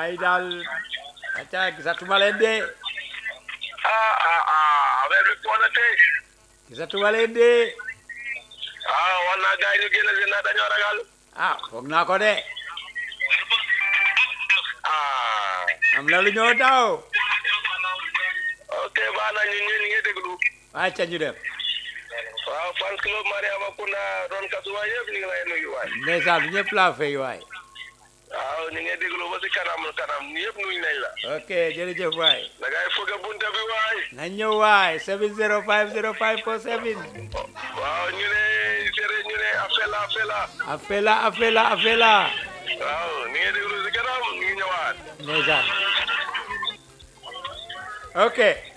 waaye daal acca gisatuma leen de ah ah ah affaire bi foo na tey gisatuma leen de ah war naa gars yi ñu génn si na dañoo ragal ah foog naa ko de ah am na lu ñoo daw ok baax na ñun ñun ñu ngi déglu acca ñu dem waaw fan club Mariama Kunda doon kasuwa yëpp ñu ngi lay nuyu waay ndeysaan ñëpp laa fay waay waaw ñu ngi déglu ba si kanam kanam ñëpp nuyu nañ la ok jërëjëf waay da ngay fëgg bunta bi waay na ñëw waay 7050547 waaw ñu ne sere ñu ne afela afela afela afela afela waaw ñu ngi déglu si kanam ñu ngi ñëwaat ndeysaan ok